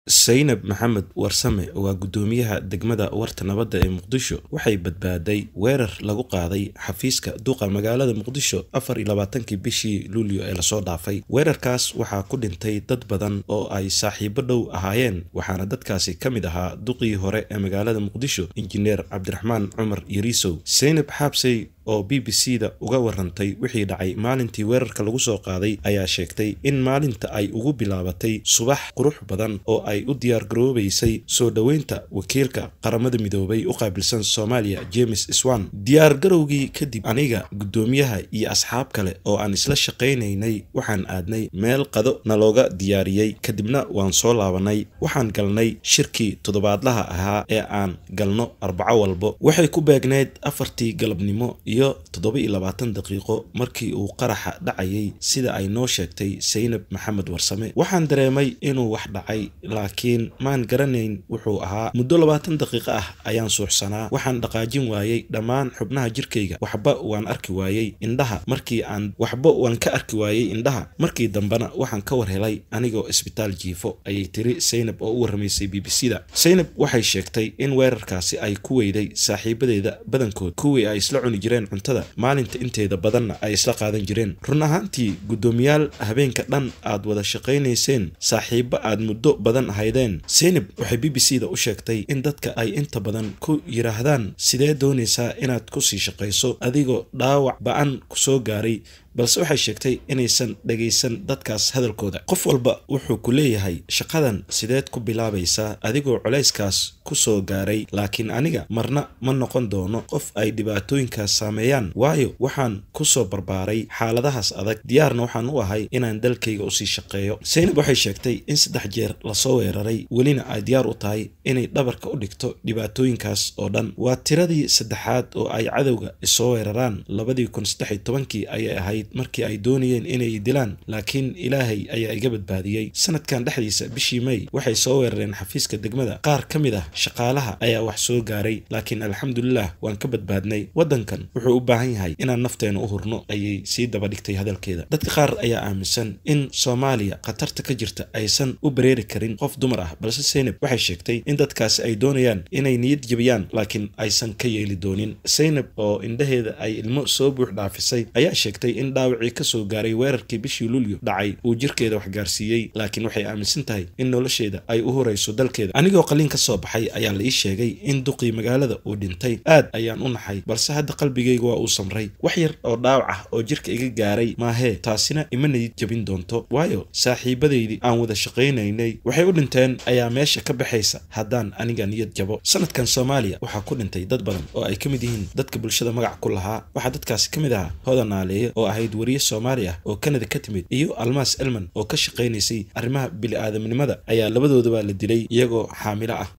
Saynab Maxamed Warsame waa guddoomiyaha degmada Warta Nabadda ee Muqdisho waxay badbaaday weerar lagu qaaday xafiiska duqa magaalada Muqdisho afar iyo labaatankii bishii Luulyo ee lasoo dhaafay weerarkaas waxaa ku dhintay dad badan oo ay saaxiibo dhow ahaayeen waxaana dadkaasi ka mid ahaa duqii hore ee magaalada Muqdisho injineer Cabdiraxmaan Cumar Yariisow Saynab Xaabsey oo b b c da uga warantay wixii dhacay maalintii weerarka lagu soo qaaday ayaa sheegtay in maalinta ay ugu bilaabatay subax qurux badan oo ay u diyaargaroobaysay soo dhoweynta wakiilka qaramada midoobay u qaabilsan soomaaliya james swan diyaargarowgii kadib aniga guddoomiyaha iyo asxaab kale oo aan isla shaqaynaynay waxaan aadnay meel qado nalooga diyaariyey kadibna waan soo laabanay waxaan galnay shirkii toddobaadlaha ahaa ee aan galno arbaco walbo waxay ku beegneyd afartii galabnimo iyo toddoba iyo labaatan daqiiqo markii uu qaraxa dhacayay sida ay noo sheegtay saynab maxamed warsame waxaan dareemay inuu wax dhacay laakiin maan garanayn wuxuu ahaa muddo labaatan daqiiqo ah ayaan suuxsanaa waxaan dhaqaajin waayey dhammaan xubnaha jirkayga waxba waan arki waayey indhaha markii aan waxba waan ka arki waayey indhaha markii dambena waxaan ka war helay anigoo isbitaal jiifo ayay tiri saynab oo u warramaysay b b c da saynab waxay sheegtay in weerarkaasi ay ku weyday saaxiibadeeda badankood kuwii ay isla cuni jireen cuntada maalinta inteeda badanna ay isla qaadan jireen run ahaantii guddoomiyaal habeenka dhan aad wada shaqaynayseen saaxiibo aad muddo badan ahaydeen saynab waxay b b c da u sheegtay in dadka ay inta badan ku yidhaahdaan sidee doonaysaa inaad kusii shaqayso adigoo dhaawac ba-an kusoo gaaray balse waxay sheegtay inaysan dhagaysan dadkaas hadalkooda qof walba wuxuu ku leeyahay shaqadan sideed ku bilaabaysaa adigoo culayskaas kusoo gaaray laakiin aniga marna ma noqon doono qof ay dhibaatooyinkaas saameeyaan waayo waxaan kusoo barbaaray xaaladahaas adag diyaarna waxaan u ahay inaan dalkayga usii shaqeeyo saynab waxay sheegtay in saddex jeer lasoo weeraray welina ay diyaar u tahay inay dhabarka u dhigto dhibaatooyinkaas oo dhan waa tiradii saddexaad oo ay cadowga isoo weeraraan labadii kun saddex iyo tobankii ayay ahayd markii ay doonayeen inay dilaan laakiin ilaahay ayaa iga badbaadiyey sanadkan dhexdiisa bishii may waxay soo weerareen xafiiska degmada qaar ka mid ah shaqaalaha ayaa wax soo gaaray laakiin alxamdulilah waan ka badbaadnay waddankan wuxuu u baahan yahay inaan nafteena u hurno ayay sii daba dhigtay hadalkeeda dadka qaar ayaa aaminsan in soomaaliya khatarta ka jirta aysan u bareeri karin qof dumar ah balse saynab waxay sheegtay in dadkaasi ay doonayaan inay niyad jebiyaan laakiin aysan ka yeeli doonin saynab oo indhaheeda ay ilmo soo buux dhaafisay ayaa sheegtay in dhaawacii kasoo gaaray weerarkii bishii luulyo dhacay uu jirkeeda wax gaarsiiyey laakiin waxay aaminsan tahay in nolosheeda ay u hurayso dalkeeda anigoo qaliin ka soo baxay ayaa la ii sheegay in duqii magaalada uu dhintay aad ayaan u naxay balse hadda qalbigayga waa uu samray wax yar oo dhaawac ah oo jirka iga gaaray maahee taasina ima niyid jebin doonto waayo saaxiibadaydii aan wada shaqaynaynay waxay u dhinteen ayaa meesha ka baxaysa haddaan aniga niyad jabo sanadkan soomaaliya waxaa ku dhintay dad badan oo ay ka mid yihiin dadka bulshada magac ku lahaa waxaa dadkaasi ka mid ahaa hodan naaleeye oo ahayd wariye soomaali ah oo kanada ka timid iyo almaas elman oo ka shaqaynaysay arrimaha bili-aadamnimada ayaa labadoodaba la dilay iyagoo xaamilo ah